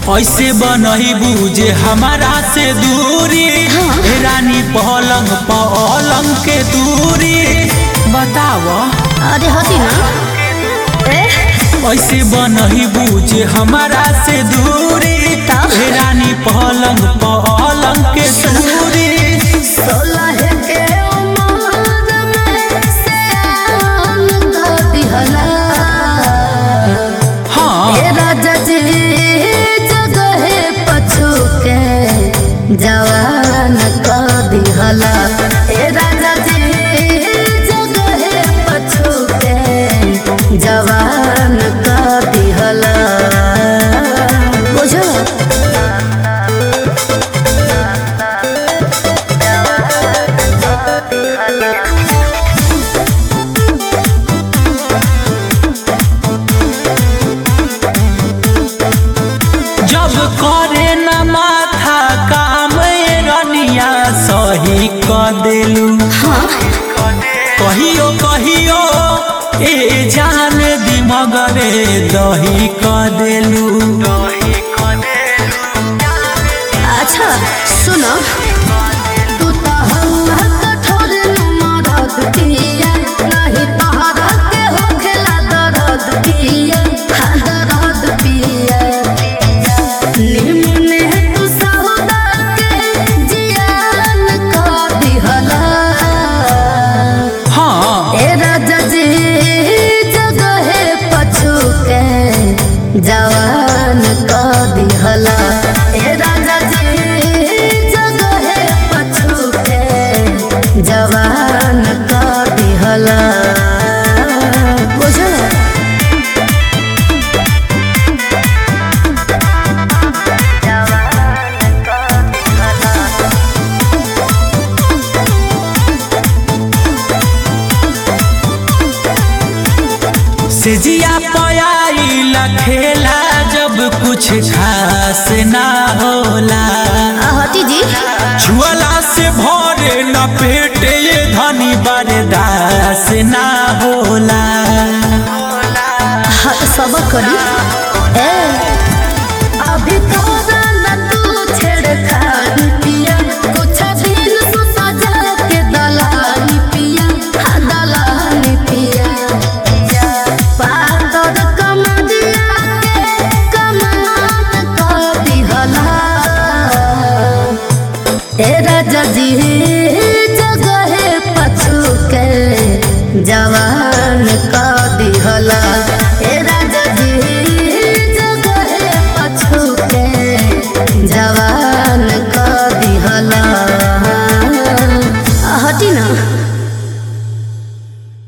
ऐसे बनही बुझे हमारा से दूरी हे रानी पलंग पलंग के दूरी बताव अरे हटी ना ए ऐसे बनही बुझे हमारा से दूरी हे रानी पलंग पलंग के दूरी सोलह के उम्र में सयान द दिहला हाँ ए राजा जी जगहे पछू के जवान क दिहला ए राजा जी जगहे पछू के जवान क दिहला बुझो जब करे न माथा काम ए रनिया सही क देलू कहियो कहियो ए जान दिमगरे दही क देलू अच्छा सुनो तू तो हल्ला कठोर मरद पिया नहीं तहरा के होखेला दर्द पिया हाँ दर्द पिया निमने तू सौदा के जियान कर दिहला हाँ ए राजा जी जगहे पछू के जवान क दिहला ए राजा जी जगहे पछू के जवान क दिहला बुझल सिजिया पयाइला खेला जब कुछ खास ना होला हटी जी छुअला से भरे न पेट ये धनी बरदास ना होला हाँ सब करी ए अभी तोरा न तू छेड़खानी पिया कुछ दिन तू सजा के दलानी पिया हाँ दलानी पिया पातर कमरिया के कमान कर दिहला ए राजा जी जगहे पछू के जवा